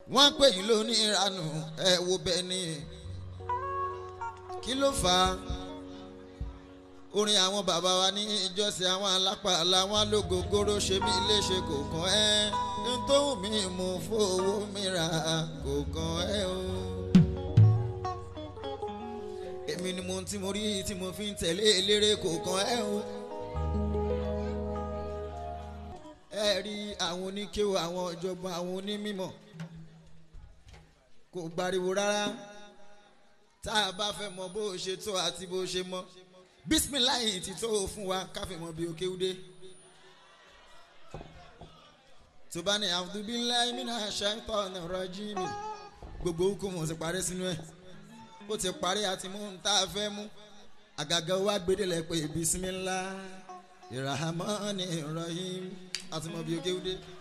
wọ́n pè yín lóní ìranù ẹ wo bẹ́ẹ̀ ni kí ló fà á orin àwọn bàbá wa ní ìjọsìn àwọn alápá làwọn alógógóró ṣe mí léṣe kò kàn ẹ́ ntóhùn mi mú fowó mi rà kò kàn ẹ́ o. èmi ni mo ti mo rí tí mo fi ń tẹ̀lé eléré kò kàn ẹ́ o. ẹ rí àwọn oníkéwò àwọn ọ̀jọ̀gbọ́n àwọn onímọ̀ kò gbariwo rárá tá a bá fẹ́ mọ bó ṣe tó àti bó ṣe mọ́ bisimilayi ti tó fún wa káfí mọ bí òkè ude tó bá ní abdullahi mina shaitan rajimi gbogbo hukumu ti parí sínú ẹ ó ti parí àti mú un tá a fẹ́ mú àgàgà wa gbẹdẹlẹ pé bisimilahi irahmani rahim àti mọ bí òkè ude.